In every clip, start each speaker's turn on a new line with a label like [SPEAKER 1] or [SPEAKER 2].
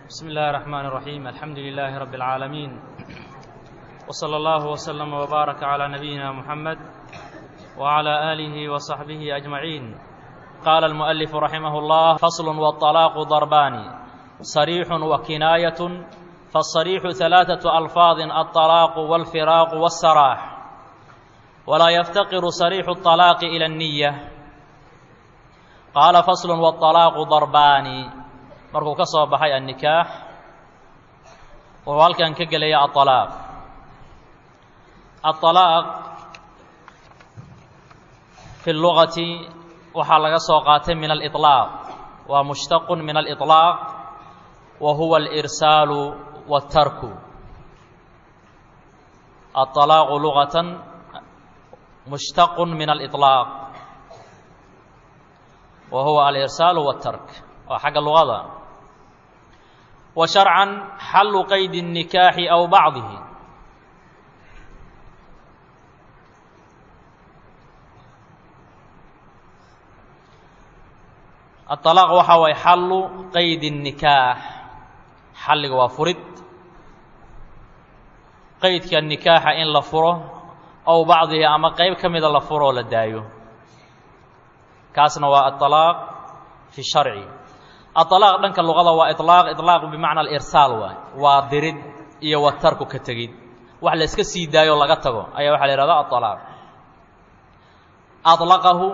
[SPEAKER 1] بسم الله الرحمن الرحيم الحمد لله رب العالمين وصلى الله وسلم وبارك على نبينا محمد وعلى آله وصحبه أجمعين قال المؤلف رحمه الله فصل والطلاق ضربان صريح وكناية فالصريح ثلاثة ألفاظ الطلاق والفراق والسراح ولا يفتقر صريح الطلاق إلى النية قال فصل والطلاaq darbaani markuu ka soo baxay الnikaax wuxuu halkan ka gelaya aلطalaaq aلطalaaq fi اlugati waxaa laga soo qaatay min alإطlaaq waa mushtaq min alإطlaaq wa huwa اlإrsaalu wالtarku aلطalaaqu lugaة mushtaq min alإطlaaq wa huwa alirsaalu wاtark waa xagga luqada wa sharcan xallu qaydi الnikaaxi aw bacdihi aلطalaaq waxa waay xallu qaydi الnikaax xalliga waa furid qaydka nikaaxa in la furo aw bacdihi ama qeyb ka mida la furo oo la daayo kaasna waa aلطalaaq fi sharci aلطalaaq dhanka luqada waa iطlaaq iطlaaq bimacna alirsaal waay waa dirid iyo watarku ka tegid wax la iska sii daayo laga tago ayaa waxaa la yihahda aلطalaaq aطlaqahu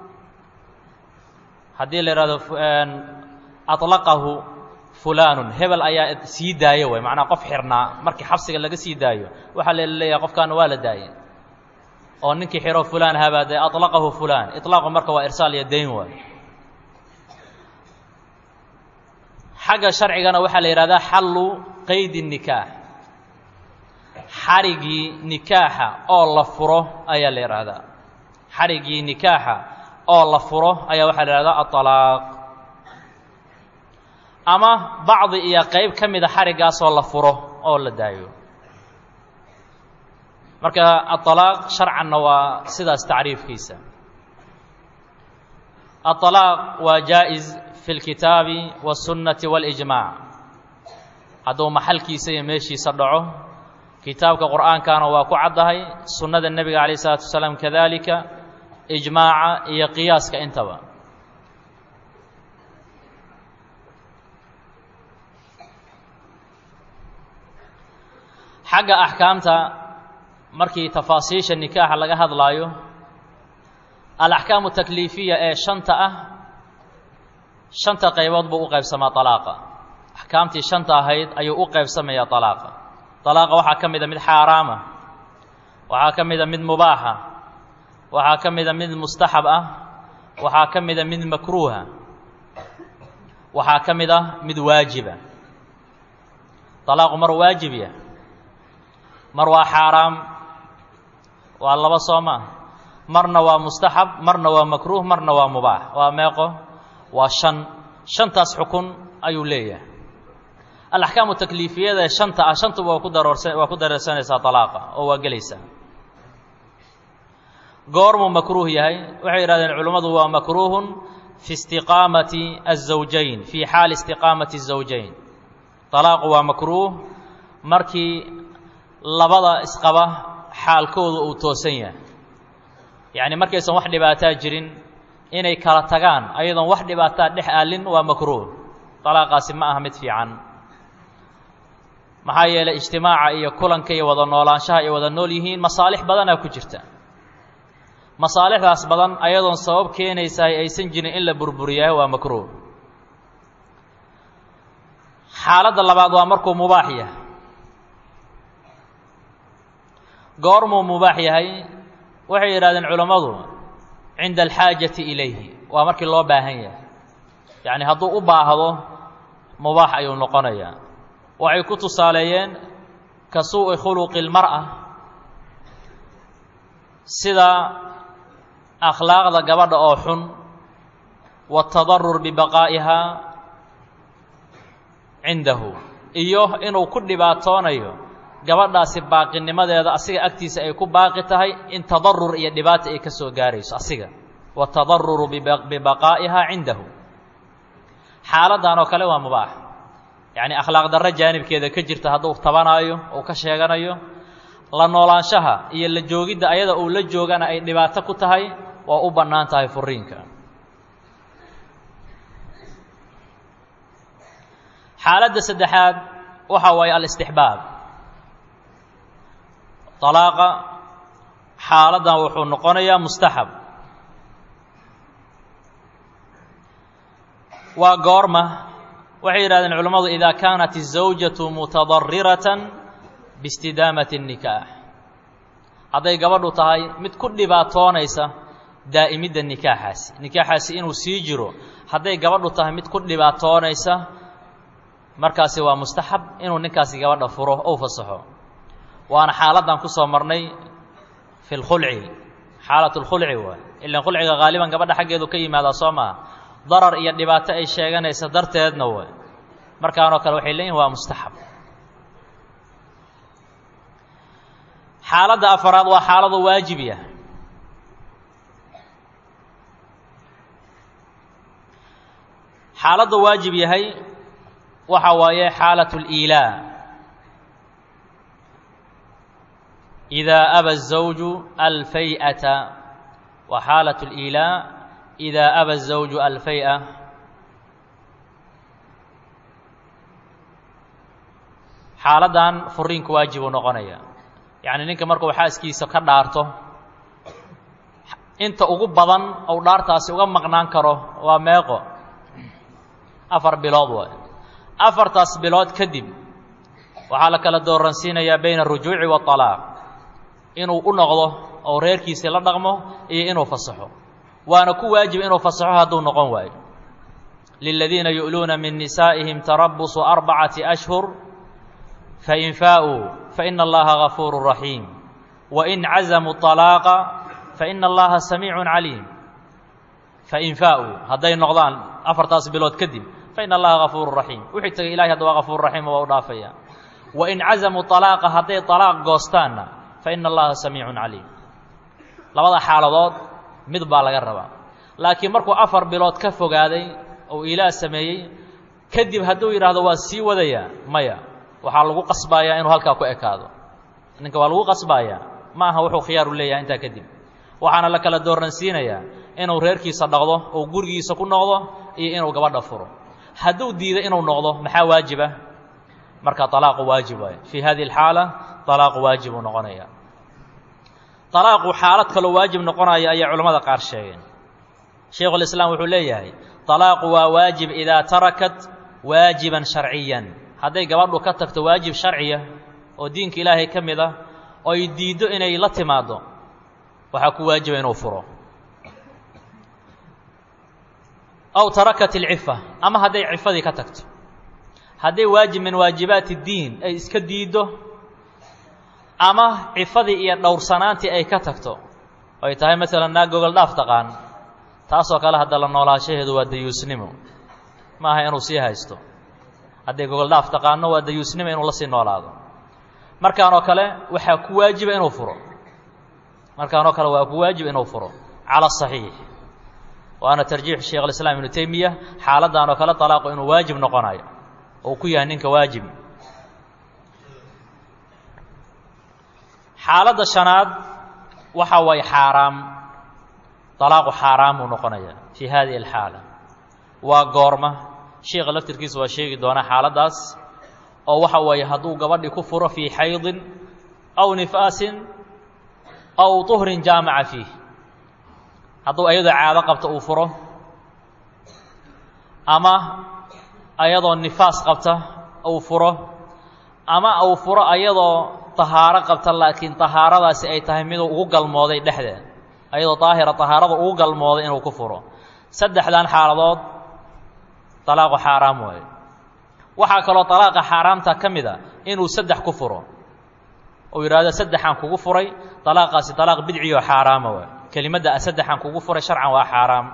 [SPEAKER 1] haddii la yihahdo aطlaqahu fulaanu hebel ayaa sii daayo way macnaa qof xirnaa markii xabsiga laga sii daayo waxaa la leeyahay qofkaana waa la daayay oo ninkii xiro fulaan habaa dee aطlaqahu fulaan iطlaaqu marka waa irsaal iyo dayn waay xagga sharcigana waxaa la yidhahdaa xallu qaydi الnikaax xarigii nikaaxa oo la furo ayaa la yidhaahdaa xarigii nikaaxa oo la furo ayaa waxaa la yihahdaa aطalaaq ama bacdi iyo qeyb ka mida xarigaasoo la furo oo la daayo marka aلطalaaq sharcanna waa sidaas tacriifkiisa aلطalaaq waa jaaئز fi اlkitaabi والsunnati wاlإجmaaع hadduu maxalkiisa iyo meeshiisa dhaco kitaabka qur'aankana waa ku caddahay sunnada nebiga عalaيه الsalaatu wasalaam kadalika ijmaaca iyo qiyaaska intaba xagga axkaamta markii tafaasiisha nikaaxa laga hadlaayo alaxkaamu takliifiya ee shanta ah shanta qaybood buu u qaybsamaa طalaaqa axkaamtii shanta ahayd ayuu u qaybsamayaa طalaaqa طalaaqa waxaa ka mida mid xaaraama waxaa ka mida mid mubaaxa waxaa ka mida mid mustaxab ah waxaa ka mida mid makruuha waxaa ka mid ah mid waajiba طalaaqu mar waajib yah mar waa xaaraam waa laba soo maa marna waa mustaxab marna waa makruuh marna waa mubaax waa meeqo waa shan shantaas xukun ayuu leeyahay alaxkaamu takliifiyada ee shanta ah shantuba waa ku daroorsa waa ku dareersanaysaa talaaqa oo waa gelaysaa goormuu makruuh yahay waxay yidhahdeen culimmadu waa makruuhun fi istiqaamati الزawjayn fii xaali istiqaamati الزawjayn طalaaqu waa makruuh markii labada isqaba xaalkooda uu toosan yahay yacni markaysan wax dhibaataa jirin inay kala tagaan ayadoon wax dhibaataa dhex aalin waa makruuh طalaaqaasi ma aha mid fiican maxaa yeelay ijtimaaca iyo kulanka iyo wada noolaanshaha ay wada nool yihiin masaalix badanaa ku jirta masaalixdaas badan ayadoon sabab keenaysaay aysan jirin in la burburiyahay waa makruuh xaaladda labaad waa markuu mubaax yahay goormuu mubaax yahay waxay yidhahdeen culammadu cinda alxaajati ilayhi waa markii loo baahan yahay yacni hadduu u baahdo mubaax ayuu noqonayaa waxay ku tusaaleeyeen ka suu'i khuluqi اlmar'a sida akhlaaqda gabadha oo xun waatadarur bibaqaa'ihaa cindahu iyo inuu ku dhibaatoonayo gabadhaasi baaqinimadeeda asiga agtiisa ay ku baaqi tahay in tadarur iyo dhibaata ay ka soo gaarayso asiga waatadaruru bibaqaa'ihaa cindahu xaaladdan oo kale waa mubaax yacni akhlaaq darro jaanibkeeda ka jirta hadduu tabanaayo uu ka sheeganayo la noolaanshaha iyo la joogidda ayada uu la joogana ay dhibaato ku tahay waa u bannaan tahay furiinka xaaladda saddexaad waxa waaye alistixbaab طalaaqa xaaladdan wuxuu noqonayaa mustaxab waa goorma waxay yidhahdeen culammadu idaa kaanat الزawjaةu mutaضariratan biاstidaamati الnikaax hadday gabadhu tahay mid ku dhibaatoonaysa daa'imidda nikaaxaasi nikaaxaasi inuu sii jiro hadday gabadhu tahay mid ku dhibaatoonaysa markaasi waa mustaxab inuu ninkaasi gabadha furo ou fasaxo waana xaaladdan ku soo marnay fi lkhulci xaalat lkhulci waay ilan khulciga haaliban gabadha xaggeedu ka yimaadaa soo maa darar iyo dhibaato ay sheeganaysa darteedna way markaanoo kale waxay leeyihin waa mustaxab xaaladda afaraad waa xaaladu waajib yah xaaladda waajib yahay waxa waaye xaalaة الإilaa إidaa aba الزawju alfay'ata wa xaalaة الإilaa إidaa aba الزawju alfay'a xaaladdan furiinku waajibuu noqonaya yacni ninka markuu xaaskiisa ka dhaarto inta ugu badan ou dhaartaasi uga maqnaan karo waa meeqo afar bilood waay afartaas bilood kadib waxaa la kala dooransiinayaa bayna arujuuci waalaaq inuu u noqdo oo reerkiisii la dhaqmo iyo inuu fasaxo waana ku waajib inuu fasaxo hadduu noqon waayo liladiina yu'luuna min nisaa'ihim tarabusu arbacati ashhur fain faa'uu faina allaha gafuuru raxiim wain cazamuu طalaaqa faina allaha samiicun caliim fain faa'uu hadday noqdaan afartaas bilood kadib faina allaha gafuuru raxiim wixii tagay ilahay hadda waa gafuur raxiim waa u dhaafaya wain cazamuu طalaaqa hadday طalaaq goostaanna faina allaha samiicun caliim labada xaaladood mid baa laga rabaa laakiin markuu afar bilood ka fogaaday ou ilaah sameeyey kadib hadduu yidhaahdo waa sii wadayaa maya waxaa lagu qasbayaa inuu halkaa ku ekaado ninka waa lagu qasbayaa ma aha wuxuu khiyaaru leeyahay intaa kadib waxaana la kala dooransiinayaa inuu reerkiisa dhaqdo oo gurigiisa ku noqdo iyo inuu gabadha furo hadduu diido inuu noqdo maxaa waajiba marka طalaaqu waajib waayo fii hadihi اlxaala طalaaqu waajib uu noqonaya طalaaqu xaalad kaloo waajib noqonaya ayaa culamada qaar sheegeen shaykhu اlislaam wuxuu leeyahay طalaaqu waa waajib idaa tarakat waajiban sharciyan hadday gabadhu ka tagto waajib sharciya oo diinka ilaahay ka mid ah oo ay diiddo inay la timaaddo waxaa ku waajiba inuu furo aw tarakat ilcifa ama hadday cifadii ka tagto hadday waajib min waajibaati اddiin ay iska diiddo ama cifadii iyo dhowrsanaantii ay ka tagto ay tahay masalan naag gogol dhaaf taqaan taasoo kale hadda la noolaashaheedu waa dayuusnimo ma aha inuu sii haysto hadday gogol dhaaf taqaano waa dayuusnimo inuu la sii noolaado markaanoo kale waxaa ku waajiba inuu furo markaanoo kale waa ku waajib inuu furo cala asaxiix waana tarjiix sheekh alislaam ibnu teymiya xaaladdan oo kale talaaqu inuu waajib noqonayo ou ku yahay ninka waajib xaaladda shanaad waxa waaye xaaraam talaaqu xaaraam uu noqonaya fii hadihi alxaala waa goorma sheikha laftirkiisa waa sheegi doonaa xaaladdaas oo waxa weeye hadduu gabadhii ku furo fii xaydin aw nifaasin aw طuhrin jaamaca fiih hadduu ayadoo caado qabta uu furo ama ayadoo nifaas qabta uu furo ama uu furo ayadoo tahaaro qabta laakiin tahaaradaasi ay tahay miduu ugu galmooday dhexdeed ayadoo daahira tahaarada ugu galmooday inuu ku furo saddexdan xaaladood talaaqu xaaraam waaye waxaa kaloo talaaqa xaaraamta ka mid a inuu saddex ku furo uu yidhaahdo saddexaan kugu furay talaaqaasi talaaq bidciyo xaaraama waay kelimadda a saddexaan kugu furay sharcan waa xaaraam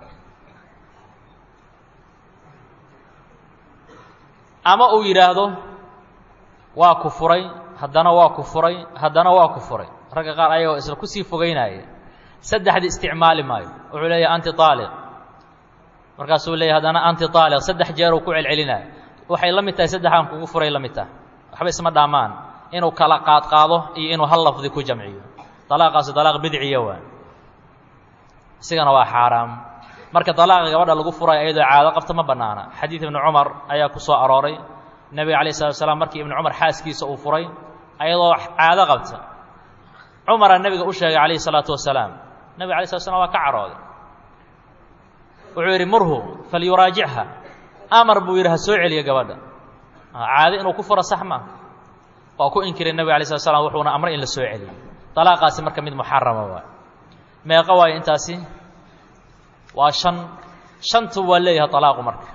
[SPEAKER 1] ama uu yidhaahdo waa ku furay haddana waa ku furay haddana waa ku furay ragga qaar ayagoo isla kusii fogeynaya saddexdii isticmaali maayo wuxuu leeyahay anti aaliq markaasuu leeyahy haddana anti aaliq saddex jeer uu ku celcelinaayo waxay la mid tahay saddexaan kugu furay la mid tahay waxba isma dhaamaan inuu kala qaadqaado iyo inuu hal lafdi ku jamciyo dalaaqaasi dalaaq bidciya waa isigana waa xaaraam marka dalaaqa gabadha lagu furay iyadoo caado qabta ma bannaana xadiid ibnu cumar ayaa ku soo arooray nebiga alayh salatu salaam markii ibnu cumar xaaskiisa uu furay ayadoo caado qabta cumaraa nebiga u sheegay calayhi salaatu wasalaam nebiga alay slat slam waa ka carooday wuxuu yidhi murhu falyuraajicha amar buu yidhi ha soo celiya gabadha caado inuu ku furo sax maa waa ku inkiray nebiga alay slat slam wuxuuna amray in la soo celiyo dalaaqaasi marka mid muxarama waay meeqa waayo intaasi waa shan shantu waa leeyahay talaaqu marka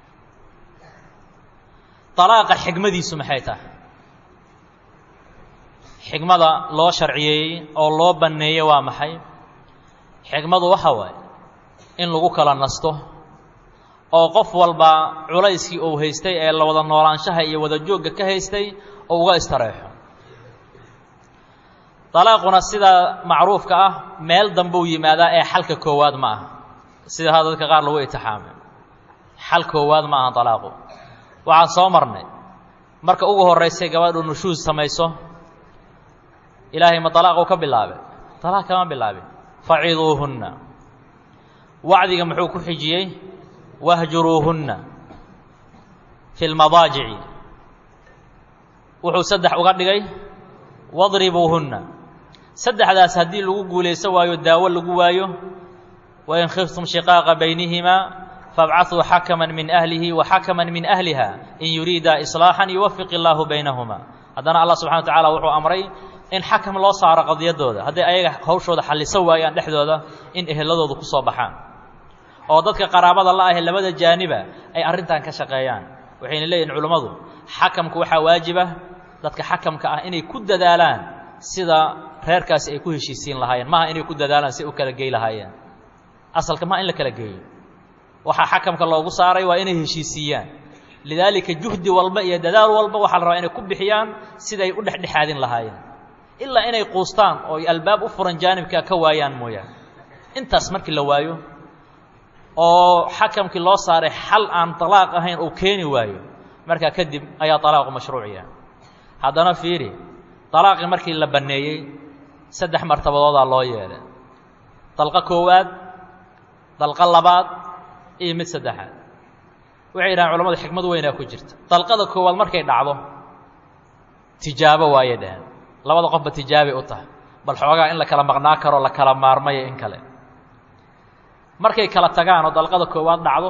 [SPEAKER 1] dalaaqa xigmadiisu maxay tahay xigmada loo sharciyeeyey oo loo banneeyey waa maxay xigmadu waxa waaye in lagu kala nasto oo qof walba culayskii uu haystay ee la wada noolaanshaha iyo wada joogga ka haystay oo uga istareexo dalaaquna sida macruufka ah meel dambuu yimaadaa ee xalka koowaad ma aha sida ha dadka qaar lagu itixaamay xal koowaad ma aha dalaaqu waxaan soo marnay marka ugu horraysay gabadhu nushuus samayso ilaahay ma dalaaquu ka bilaabay dalaaq kama bilaabin faciduuhunna wacdiga muxuu ku xijiyey wahjuruuhunna fi lmadaajici wuxuu saddex uga dhigay wadribuuhunna saddexdaas haddii lagu guulayso waayo daawo lagu waayo wain khiftum shiqaaqa baynihimaa fabcahuu xakaman min ahlihi wa xakaman min ahliha in yuriida islaaxan yuwafiq illaahu baynahumaa haddana allah subxana wa tacala wuxuu amray in xakam loo saaro qadiyaddooda hadday ayaga hawshooda xalliso waayaan dhexdooda in eheladooda ku soo baxaan oo dadka qaraabada la ahe labada jaaniba ay arrintan ka shaqeeyaan waxayna leeyihin culummadu xakamku waxaa waajiba dadka xakamka ah inay ku dadaalaan sida reerkaasi ay ku heshiisiin lahaayeen maaha inay ku dadaalaan si u kala gey lahaayeen asalka maa in la kala geeyo waxaa xakamka loogu saaray waa inay heshiisiiyaan lidaalika juhdi walba iyo dadaal walba waxaa la rabaa inay ku bixiyaan siday u dhexdhexaadin lahaayeen ilaa inay quustaan oo ay albaab u furan jaanibka ka waayaan mooyaane intaas markii la waayo oo xakamkii loo saaray xal aan talaaq ahayn uu keeni waayo markaa kadib ayaa talaaqu mashruuciya haddana fiiri talaaqii markii la banneeyey saddex martabadoodaa loo yeelay dalqo koowaad dalqo labaad iyo mid saddexaad waxay yidhahaan culamadu xikmad weynaa ku jirta dalqada koowaad markay dhacdo tijaabo waayay dhaheen labada qofba tijaabay u tahay bal xoogaa in la kala maqnaa karo la kala maarmaya in kale markay kala tagaan oo dalqada koowaad dhacdo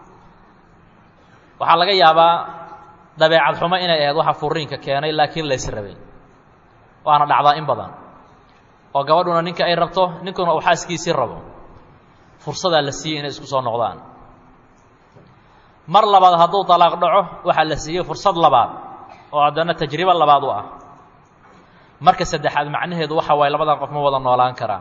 [SPEAKER 1] waxaa laga yaabaa dabeecad xumo inay ahayd waxa furiinka keenay laakiin lays rabay waana dhacdaa in badan oo gabadhuna ninka ay rabto ninkuna uu xaaskiisii rabo fursadaa la siiyey inay isku soo noqdaan mar labaad hadduu dalaaq dhaco waxaa la siiyey fursad labaad oo haddana tajribo labaad u ah marka saddexaad macnaheedu waxa waaye labadan qof ma wada noolaan karaan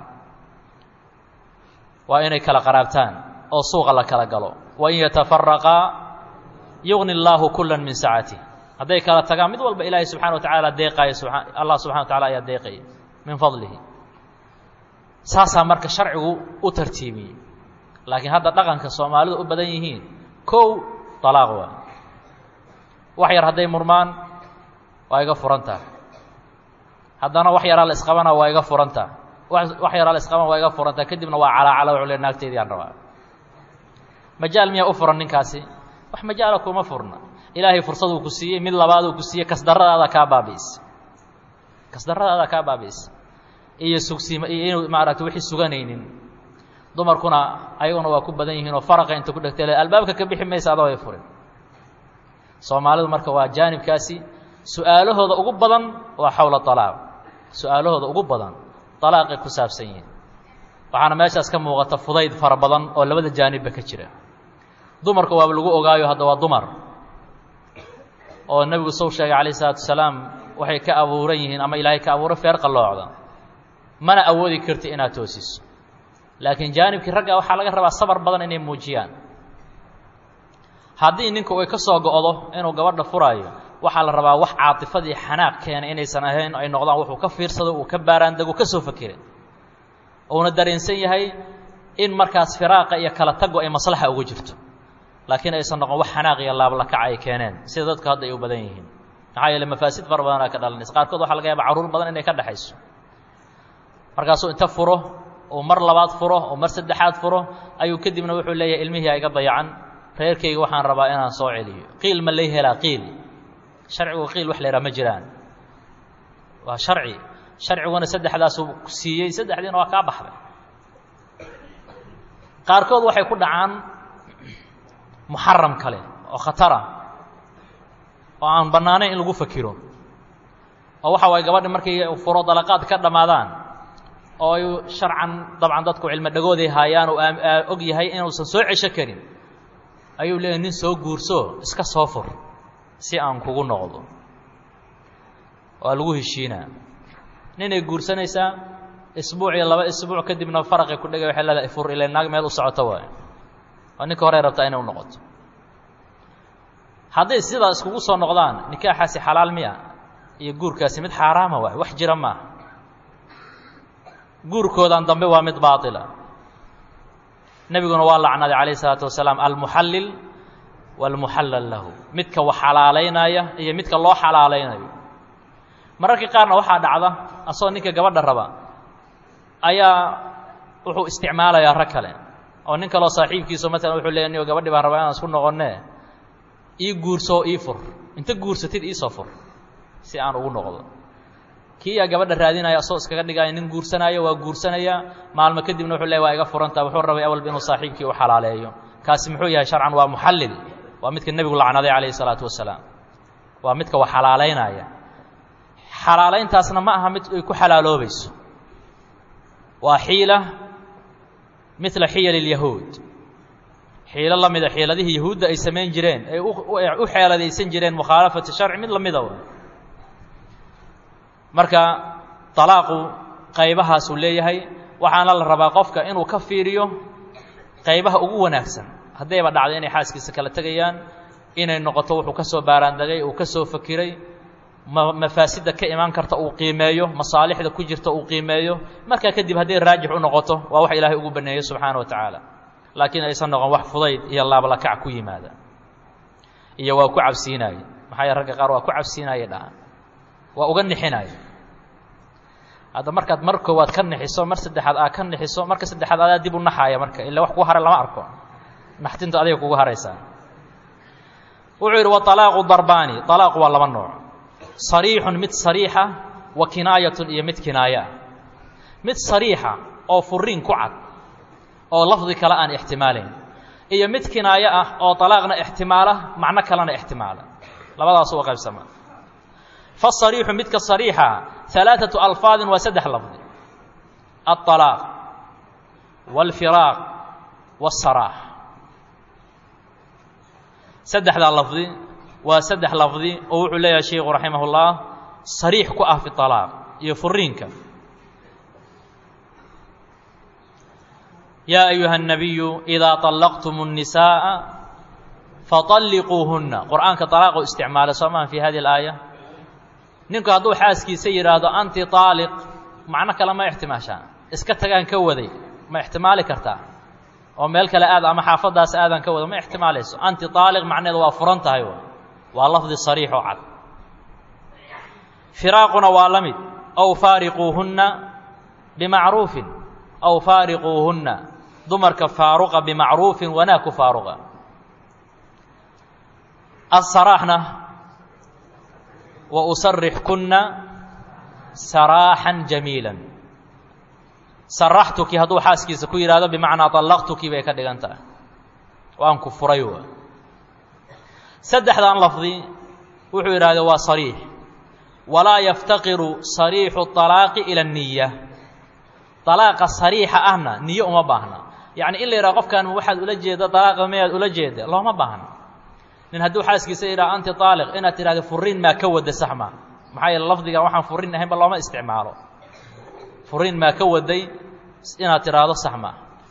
[SPEAKER 1] waa inay kala qaraabtaan oo suuqa la kala galo wain yatafaraqaa yugni allaahu kula min sacatih hadday kala tagaan mid walba ilaahay subxana wa tacaala deeqaaya subaa allah subxana wa tacala ayaa deeqaya min fadlihi saasaa marka sharcigu u tartiibiyey laakiin hadda dhaqanka soomaalidu u badan yihiin kow talaaq waa wax yar hadday murmaan waa iga furantaa haddana wax yaraa la isqabana waa iga furantaa wax yaraa la isqabana waa iga furantaa kadibna waa calaacala wuxuu le naagteedii aan rabaa majaal miyaa u furan ninkaasi wax majaala kuma furna ilaahay fursaduu ku siiyey mid labaaduu ku siiyey kasdarradaada kaa baabi'isa kasdarradaada kaa baabi'isa iyo sugsiima iyo inuu maaragta wixii suganaynin dumarkuna ayaguna waa ku badan yihiin oo faraqa inta ku dhegtay albaabka ka bixi maysa adoo ay furin soomaalidu marka waa jaanibkaasi su-aalahooda ugu badan waa xawla alaaq su-aalahooda ugu badan alaaqay ku saabsan yihiin waxaana meeshaas ka muuqata fudayd fara badan oo labada jaanibba ka jira dumarka waaba lagu ogaayo hadda waa dumar oo nebigu sow sheegay calayh isalaatu wasalaam waxay ka abuuran yihiin ama ilaahay ka abuuray feer qalloocda mana awoodi karti inaad toosiso laakiin jaanibkii ragga waxaa laga rabaa sabar badan inay muujiyaan haddii ninku ay ka soo go'do inuu gabadha furaayo waxaa la rabaa wax caatifadii xanaaq keenay inaysan ahayn ay noqdaan wuxuu ka fiirsado uu ka baaraandego ka soo fakeray uuna dareensan yahay in markaas firaaqa iyo kala tago ay maslaxa ugu jirto laakiin aysan noqon wax xanaaq iyo laablakac ay keeneen sida dadku hadda ay u badan yihiin maxaa yeele mafaasid fara badanaa ka dhalanaysa qaarkood waxaa laga yaaba carruur badan inay ka dhexayso markaasuu inta furo uu mar labaad furo oo mar saddexaad furo ayuu kadibna wuxuu leeyahay ilmihii iga dayacan reerkayga waxaan rabaa inaan soo celiyo qiil ma lay helaa qiil sharcigu qiil wax la yhaha ma jiraan waa sharci sharciguna saddexdaasuu siiyey saddexdiina waa kaa baxday qaarkood waxay ku dhacaan muxaram kale oo khatara oo aan bannaanayn in lagu fakiro oo waxa waay gabadhi markay furo dalaqaad ka dhammaadaan oo ay sharcan dabcan dadku cilmo dhagooday haayaan oo og yahay inuusan soo cesho karin ayuu leeyahy nin soo guurso iska soo fur si aan kugu noqdo waa lagu heshiinaa ninay guursanaysaa isbuuc iyo laba isbuuc kadibna faraqay ku dhegay waxay leedahay fur ila naag meel u socoto waayo oo ninka horey rabtaa inay u noqoto hadday sidaa iskugu soo noqdaan nikaaxaasi xalaal miya iyo guurkaasi mid xaaraama waay wax jira maaha guurkoodan dambe waa mid baatila nebiguna waa lacnaday calayh isalaatu wasalaam almuxallil waalmuxallal lahu midka wax xalaalaynaya iyo midka loo xalaalaynayo mararka qaarna waxaa dhacda asagoo ninka gabadha raba ayaa wuxuu isticmaalayaa rag kale oo nin kaleo saaxiibkiisu maalan wuxuu leeya nigo gabadhi baan rabaa inaan isku noqonee ii guurso ii fur inta guursatid iisoo fur si aan ugu noqdo kii yaa gabadha raadinaya asagoo iskaga dhigaya nin guursanaayo waa guursanaya maalmo kadibna wuxuu leey waa iga furantaa wuxuu rabay awalba inuu saaxiibkii u xalaaleeyo kaasi muxuu yahay sharcan waa muxallil waa midka nebigu lacnaday calayhi isalaatu wasalaam waa midka wax xalaalaynaya xalaalayntaasna ma aha mid ay ku xalaaloobayso waa xiila midla xiyal اlyahuud xiilo la mida xiiladihii yahuudda ay samayn jireen ay u xeeladaysan jireen mukhaalafati sharci mid lamida w marka طalaaqu qaybahaasuu leeyahay waxaana la rabaa qofka inuu ka fiiriyo qaybaha ugu wanaagsan haddayba dhacdo inay xaaskiisa kala tegayaan inay noqoto wuxuu ka soo baaraandegay uu ka soo fakiray ma mafaasidda ka imaan karta uu qiimeeyo masaalixda ku jirta uu qiimeeyo markaa kadib hadday raajix u noqoto waa wax ilaahay ugu baneeyo subxaana wa tacaala laakiin aysan noqon wax fudayd iyo laablakac ku yimaada iyo waa ku cabsiinaaye maxaa yee ragga qaar waa ku cabsiinaaye dhahaan waa uga nixinaaye hadda markaad mar koowaad ka nixiso mar saddexaad aa ka nixiso marka saddexaad adaa dib u naxaaya marka ila wax kugu haray lama arko naxtintu adiga kugu haraysaa wuxuu yidhi waalaaqu darbaani alaaqu waa laba nooc sariixun mid sariixa wa kinaayatun iyo mid kinaaya ah mid sariixa oo furiin ku cad oo lafdi kale aan ixtimaalayn iyo mid kinaayo ah oo alaaqna ixtimaala macno kalena ixtimaala labadaas uga qaybsama faasariixu midka sariixa alaaatu alfaadin waa saddex lafdi alطalaaq wاlfiraaq wاsaraax saddexdaa lafdi waa saddex lafdi oo wuxuu leeyahay sheiku raximah اllah sariix ku ah fi طalaaq iyo furiinka yaa ayuha الnabiyu idaa طallaqtum الnisaaءa faطalliquuhuna qur'aanka طalaaqu isticmaala soo maha fi hadihi اlaaya ninku hadduu xaaskiisa yidhaahdo anti طaaliq macno kale ma ixtimaashaa iska tagaan ka waday ma ixtimaali kartaa oo meel kale aad ama xaafadaas aadaan ka wada ma ixtimaalayso anti طaaliq macneedu waa furan tahay waa lafdi sariix oo cad firaaquna waa la mid aw faariquuhunna bimacruufin aw faariquuhunna dumarka faaruqa bimacruufin wanaag ku faaruqa asaraaxna wa usarixkunna saraaxan jamiila saraxtuki hadduu xaaskiisa ku yidhahdo bimacnaa طallaqtuki bay ka dhigan tahay waan ku furay wa saddexdan lafdi wuxuu yidhahda waa sariix walaa yaftaqiru sariixu طalaaqi ila الniya طalaaqa sariixa ahna niyo uma baahna yacni in la yidhaha qofkan waxaad ula jeeda طalaaqa mayaad ula jeeda looma baahna nin hadduu xaaskiisa yidhaha anti طaaliq inaad tidhahda furiin maa ka wada sax ma maxaa yeele lafdigan waxaan furiin ahaynba looma isticmaalo furiin maa ka waday inaad tidhaahdo sax ma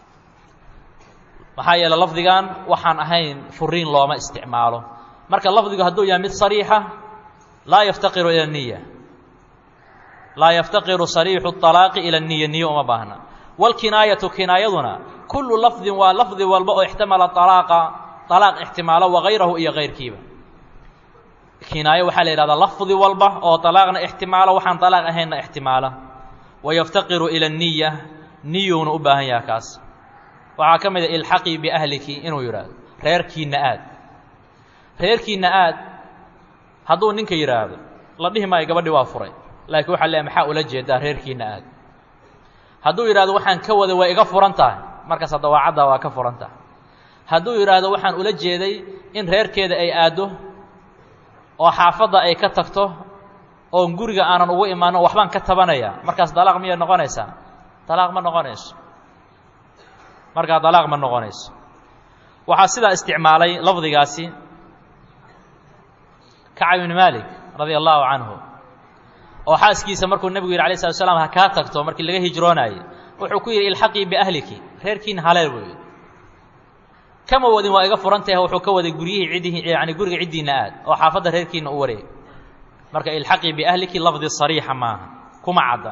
[SPEAKER 1] maxaa yeele lafdigan waxaan ahayn furiin looma isticmaalo marka lafdigu hadduu yahay mid sariixa laa yaftaqiru ila niya laa yaftaqiru sariixu طalaaqi ila niya niyo uma baahna wاlkinaayatu kinaayaduna kullu lafdin waa lafdi walba oo ixtamala طalaaqa طalaaq ixtimaalo wagayrahu iyo kayrkiiba kinaayo waxaa la yidhahdaa lafdi walba oo طalaaqna ixtimaalo waxaan طalaaq ahaynna ixtimaala wayaftaqiru ila الniya niyuuna u baahan yaha kaas waxaa ka mid a ilxaqii biahliki inuu yidhaahdo reerkiinna aad reerkiinna aad hadduu ninka yidhaahdo la dhihi maayo gabadhi waa furay laakiin waxaa leeay maxaa ula jeedaa reerkiinna aad hadduu yidhahdo waxaan ka waday way iga furan tahay markaas hadda waa caddaa waa ka furan tahay hadduu yidhaahdo waxaan ula jeeday in reerkeeda ay aaddo oo xaafadda ay ka tagto oon guriga aanan ugu imaanin waxbaan ka tabanaya markaas dalaaq miyay noqonaysaa dalaaq ma noqonayso markaa dalaaq ma noqonayso waxaa sidaa isticmaalay lafdigaasi kacab ibni maalik radia allahu canhu oo xaaskiisa markuu nebigu yidhi alay slat slam ha kaa tagto markii laga hijroonaayey wuxuu ku yidhi ilxaqii biahliki reerkiina haleel buu yidhi kama wadin waa iga furan tahe wuxuu ka waday guryihii ciddihii yani guriga ciddiinna aad oo xaafadda reerkiina u wareeg marka ilxaqii biahliki lafdi sariixa maaha kuma cadda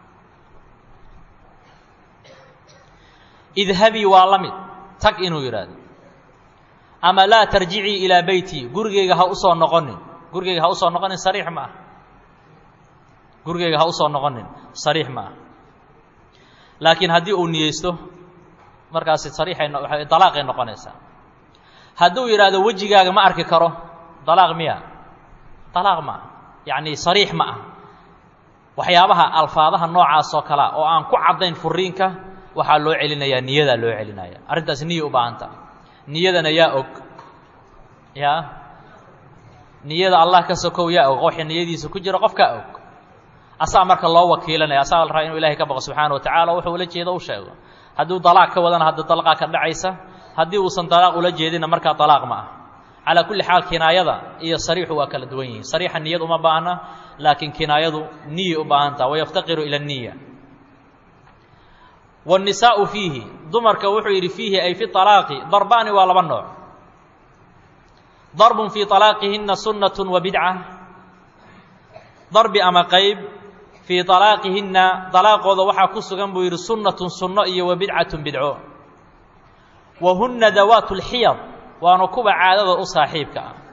[SPEAKER 1] idhabii waa la mid tag inuu yidhaahdo ama laa tarjicii ilaa beyti gurigeyga ha usoo noqonin gurigeyga ha usoo noqonin sariix ma ah gurigeyga ha usoo noqonin sariix ma ah laakiin haddii uu niyeysto markaasi sariixay dalaaqay noqonaysaa hadduu yidhaahdo wejigaaga ma arki karo dalaaq miya dalaaq ma ah yacni sariix ma ah waxyaabaha alfaadaha noocaas oo kalea oo aan ku caddayn furiinka waxaa loo celinayaa niyadaa loo celinaya arrintaas niya u baahanta niyadana yaa og yaa niyada allah ka sokow yaa og waxa niyadiisa ku jira qof kaa og asaa marka loo wakiilanaya asaga la rabaa inuu ilahay ka baqo subxaana wa tacala wuxuu ula jeedo u sheego hadduu dalaaq ka wadana hadda dalaqaa ka dhacaysa haddii uusan dalaaq ula jeedinna markaa dalaaq ma ah calaa kulli xaal kinaayada iyo sariixu waa kala duwan yihiin sariixa niyad uma baahna laakiin kinaayadu niyay u baahantaha wayaftaqiru ila niya wاnnisaau fiihi dumarka wuxuu yidhi fiihi ay fi طalaaqi darbaani waa laba nooc darbun fii طalaaqihinna sunnat wa bidca darbi ama qayb fii طalaaqihinna طalaaqooda waxaa ku sugan buu yidhi sunnatun sunno iyo wa bidcatun bidco wa hunna dawaat اlxiyad waana kuwa caadada u saaxiibka ah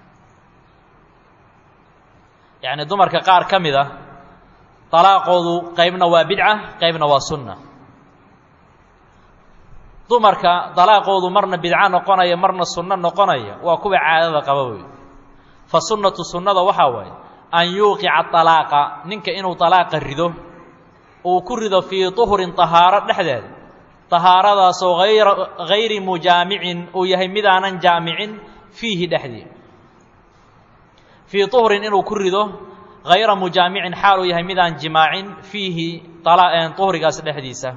[SPEAKER 1] yacni dumarka qaar ka mid a طalaaqoodu qaybna waa bidca qaybna waa sunna dumarka dalaaqoodu marna bidco noqonaya marna sunno noqonaya waa kuwa caadada qaba wey fa sunnatu sunnada waxaa waaye an yuuqica طalaaqa ninka inuu طalaaqa rido uu ku rido fii طuhrin طahaaro dhexdeeda طahaaradaasoo ayra hayri mujaamicin uu yahay midaanan jaamicin fiihi dhexdii fii طuhrin inuu ku rido hayra mujaamicin xaal uu yahay midaan jimaacin fiihi طuhrigaas dhexdiisa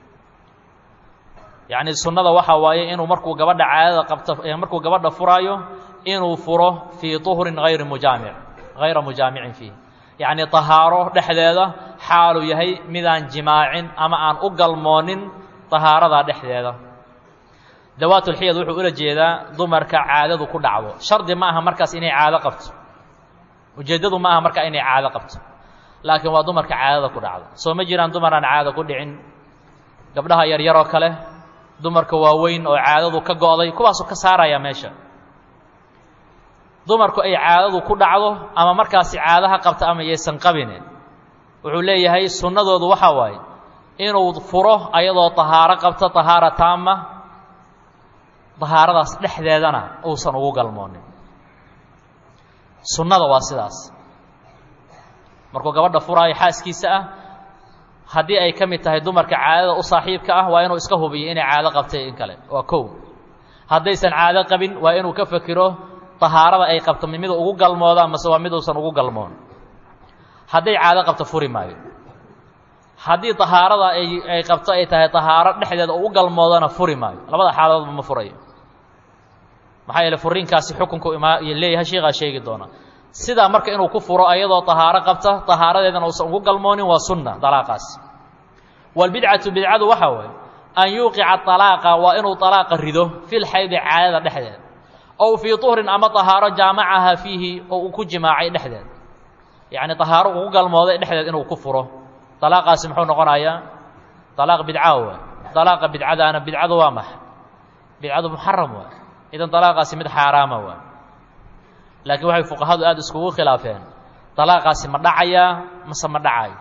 [SPEAKER 1] yacni sunnada waxaa waaye inuu markuu gabadha caadada qabto markuu gabadha furaayo inuu furo fii طuhrin hayri mujaamic hayra mujaamicin fiih yacni طahaaro dhexdeeda xaaluu yahay midaan jimaacin ama aan u galmoonin طahaaradaa dhexdeeda dawaatulxiyad wuxuu ula jeedaa dumarka caadadu ku dhacdo shardi ma aha markaas inay caado qabto ujeeddadu ma aha markaa inay caado qabto laakiin waa dumarka caadada ku dhacdo soo ma jiraan dumar aan caado ku dhicin gabdhaha yaryaroo kale dumarka waaweyn oo caadadu ka go'day kuwaasuu ka saaraya meesha dumarku ay caadadu ku dhacdo ama markaasi caadaha qabta ama yaysan qabine wuxuu leeyahay sunnadoodu waxaa waaye inuu furo ayadoo tahaaro qabto tahaara taama tahaaradaas dhexdeedana uusan ugu galmoonin sunnada waa sidaas markuu gabadha furaayo xaaskiisa ah haddii ay ka mid tahay dumarka caadada u saaxiibka ah waa inuu iska hubiyo inay caado qabtay in kale waa kow haddaysan caado qabin waa inuu ka fekero tahaarada ay qabto mid ugu galmooda mase waa miduusan ugu galmoon hadday caado qabto furi maayo haddii tahaarada ay ay qabto ay tahay tahaaro dhexdeeda ugu galmoodana furi maayo labada xaaladoodba ma furayo maxaa yeele furiinkaasi xukunku imaa leeyahay sheekaa sheegi doona sidaa marka inuu ku furo ayadoo tahaaro qabta tahaaradeedana uusan ugu galmoonin waa sunna dalaaqaas walbidcatu bidcadu waxaa waaye an yuuqica طalaaqa waa inuu طalaaqa rido fi lxaydi caadada dhexdeeda ow fii طuhrin ama طahaaro jaamacaha fiihi oo uu ku jimaacay dhexdeed yacni طahaaro ugu galmooday dhexdeed inuu ku furo طalaaqaasi muxuu noqonayaa طalaaq bidca waay طalaaqa bidcadaana bidcadu waa maxa bidcadu muxaram waay idan dalaaqaasi mid xaaraama waa laakiin waxay fuqahadu aada iskugu khilaafeen dalaaqaasi ma dhacayaa mase ma dhacayo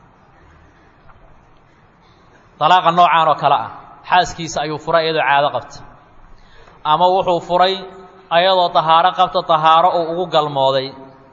[SPEAKER 1] dalaaqa noocaan oo kale ah xaaskiisa ayuu furay iyadoo caado qabta ama wuxuu furay ayadoo tahaaro qabta tahaaro uu ugu galmooday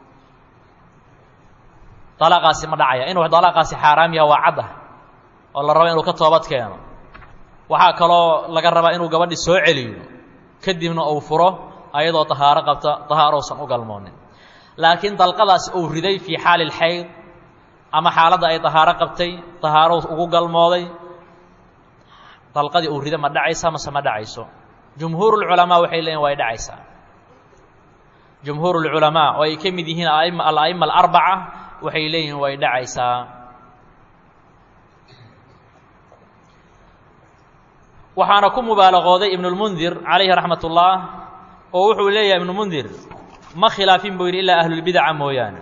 [SPEAKER 1] dalaaqaasi ma dhacaya inuu dalaaqaasi xaaraam yaha waa cadda oo la rabo inuu ka toobad keeno waxaa kaloo laga rabaa inuu gabadhi soo celiyo kadibna uu furo ayadoo tahaaro qabta tahaarousan u galmoonin laakiin dalqadaas uu riday fii xaali lxayd ama xaaladda ay tahaaro qabtay tahaaro ugu galmooday dalqadii uu rida ma dhacaysa mase ma dhacayso jumhuur lculamaa waxay leeyihin way dhacaysaa jumhuur lculamaa oo ay ka mid yihiin aima ala'ima alarbaca waxay leeyihiin way dhacaysaa waxaana ku mubaalaqooday ibnulmundir calayhi raxmat ullah oo wuxuu leeyahay ibnulmundir ma khilaafin buu yidhi ilaa ahlulbidaca mooyaane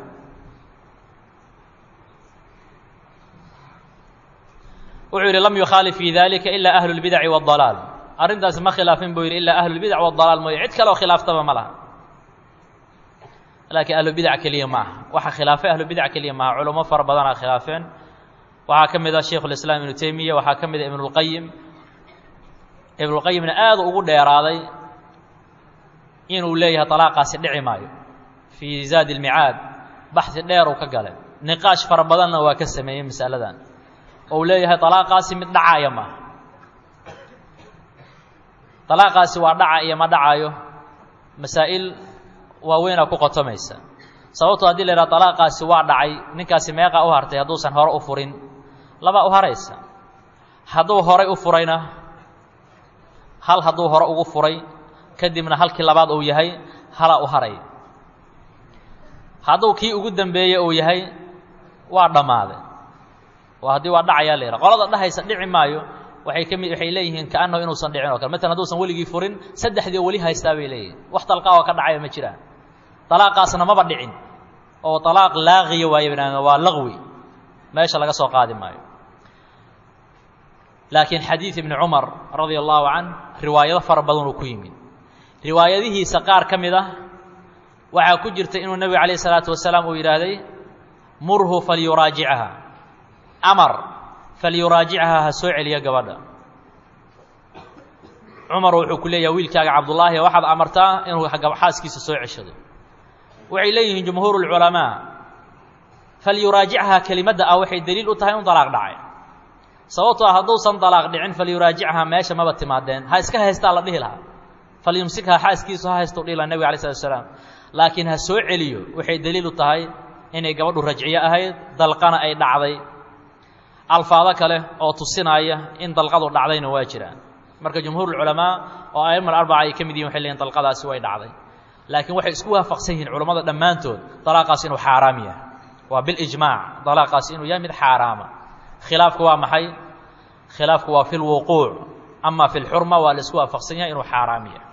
[SPEAKER 1] wuxuu yidhi lam yukhaalif fii dalika ilaa ahlu lbidaci waاdalaal arrintaasi ma khilaafin buu yidhi ilaa ahlulbidac waاdalaal mooye cid kale oo khilaaftaba ma laha laakiin ahlubidac keliya ma aha waxa khilaafay ahlubidac keliya maaha culamo fara badanaa khilaafeen waxaa ka mid ah shaikhu lislaam ibnu teymiya waxaa ka mid ah ibnulqayim ibnulqayimna aada ugu dheeraaday inuu leeyahay talaaqaasi dhici maayo fii zaadi lmicaad baxsi dheer uu ka galay niqaash fara badanna waa ka sameeyey masaladan ou leeyahay talaaqaasi mid dhacaaya maaha talaaqaasi waa dhaca iyo ma dhacayo masaa'il waaweynaa ku qotomaysa sababtoo haddii la yidhaha talaaqaasi waa dhacay ninkaasi meeqaa u hartay hadduusan hore u furin labaa u haraysa hadduu horay u furayna hal hadduu hore ugu furay kadibna halkii labaad uu yahay halaa u haray hadduu kii ugu dambeeyey uu yahay waa dhammaaday oo haddii waa dhacayaa la yidhaha qolada dhahaysa dhici maayo waxay ka mid waxay leeyihiin kaannahu inuusan dhicin o kale matalan hadduusan weligii furin saddexdii weli haystaa bay leeyihin wax dalqaa oo ka dhacaya ma jiraan dalaaqaasna maba dhicin oo dalaaq laaqiya waaye banaadam waa laqwi meesha laga soo qaadi maayo laakiin xadiid ibni cumar radia allahu can riwaayado fara badan uu ku yimid riwaayadihiisa qaar ka mid ah waxaa ku jirta inuu nebigu calayh isalaatu wasalaam uu yidhaahday murhu falyuraajicaha amar falyuraajichaha ha soo celiya gabadha cumar wuxuu ku leeyahay wiilkaaga cabdullaahi waxaad amartaa inuu xaaskiisa soo ceshado waxay leeyihiin jumhuur اlculamaa falyuraajicha kelimadda ah waxay deliil u tahay in dalaaq dhacay sababtoo ah hadduusan dalaaq dhicin falyuraajicha meesha maba timaadeen ha iska haystaa la dhihi lahaa falyumsikha xaaskiisu ha haystu dhihi laha nebig alay slat slam laakiin ha soo celiyo waxay deliil u tahay inay gabadhu rajciyo ahayd dalqana ay dhacday alfaado kale oo tusinaya in dalqadu dhacdayna waa jiraan marka jumhuur culamaa oo aima arbaca ay ka mid yihin waxay leeyiin dalqadaasi way dhacday laakiin waxay isku waafaqsan yihiin culammada dhammaantood dalaaqaasi inuu xaaraam yahay waa bilijmaac dalaaqaasi inuu yahay mid xaaraama khilaafku waa maxay khilaafku waa fi lwuquuc ama fi lxurma waa la isku waafaqsan yahay inuu xaaraam yahay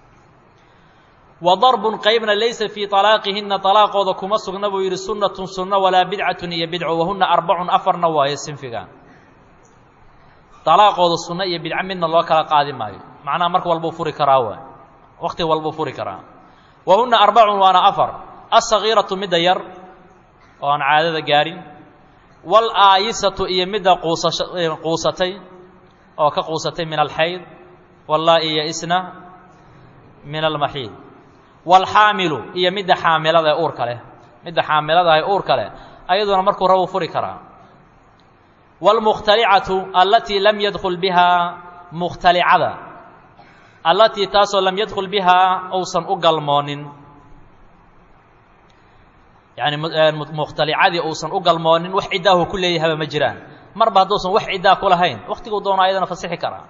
[SPEAKER 1] wa darbun qaybna laysa fii طalaaqihinna طalaaqooda kuma sugna buu yidhi sunnatun sunno walaa bidcatun iyo bidco wahuna arbacun afarna waayo sinfigan طalaaqooda sunno iyo bidco midna loo kala qaadi maayo macnaha marka walbuu furi karaa waay wakti walbuu furi karaa wahuna arbacun waana afar aلsagiiratu midda yar oo aan caadada gaarin wاlaayisatu iyo midda quusasha quusatay oo ka quusatay min alxayd wallaa-i yaisna min almaxiid wاlxaamilu iyo midda xaamilada ee uurka leh midda xaamilada ee uurka leh ayaduna markuu rabuu furi karaa wاlmukhtalicatu allatii lam yadkul bihaa mukhtalicada allatii taasoo lam yadkul bihaa uusan u galmoonin yani mukhtalicadii uusan u galmoonin wax ciddaahu ku leeyahaba ma jiraan marba hadduusan wax ciddaa ku lahayn waktiguu doono ayadana fasixi karaa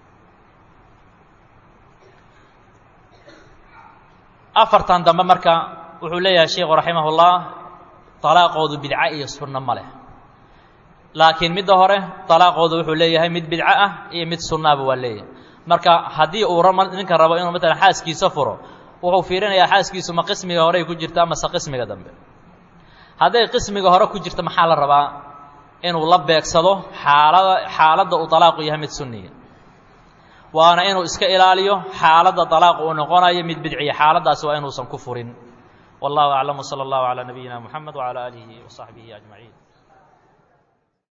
[SPEAKER 1] afartan dambe marka wuxuu leeyahay sheikhu raximah اllah طalaaqoodu bidco iyo sunno ma leh laakiin midda hore طalaaqoodu wuxuu leeyahay mid bidco ah iyo mid sunnaaba waa leeyahay marka haddii uu ninka rabo inuu matalan xaaskiisa furo wuxuu fiirinayaa xaaskiisu ma qismiga horey ku jirta amase qismiga dambe hadday qismiga hore ku jirta maxaa la rabaa inuu la beegsado xaalada xaaladda uu طalaaqu yahay mid sunniya waana inuu iska ilaaliyo xaaladda طalaaq uu noqonayo mid bidciya xaaladdaasi waa inuusan ku furin wallahu aclam wslى اllahu عalى nabiyina mxamed wعalى alihi وصaxbihi أجmaعiin